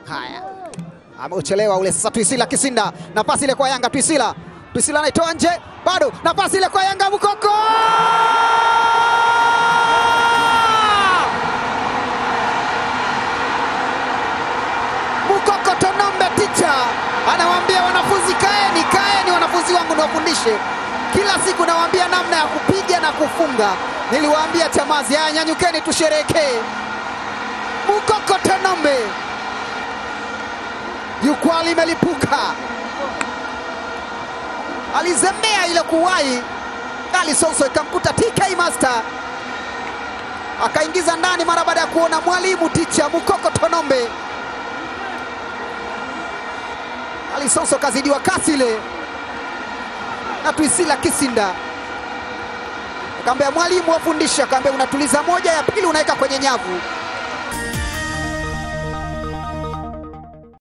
Haya, ameuchelewa ule sasa. Twisila Kisinda, nafasi ile kwa Yanga. Twisila, Twisila anaitoa nje, bado nafasi ile kwa Yanga. Mukoko Mukoko Tonombe, ticha anawaambia wanafunzi, kaeni, kaeni wanafunzi wangu, niwafundishe kila siku, nawaambia namna ya kupiga na kufunga. Niliwaambia Chamazi, haya nyanyukeni, tusherekee. Mukoko Tonombe, jukwaa limelipuka, alizembea ile kuwahi Ali Sonso ikamkuta TK Master akaingiza ndani mara baada ya kuona mwalimu ticha Mukoko Tonombe. Ali Sonso kazidiwa kasi ile na Twisila Kisinda, akamwambia mwalimu wafundisha, akamwambia unatuliza moja, ya pili unaweka kwenye nyavu.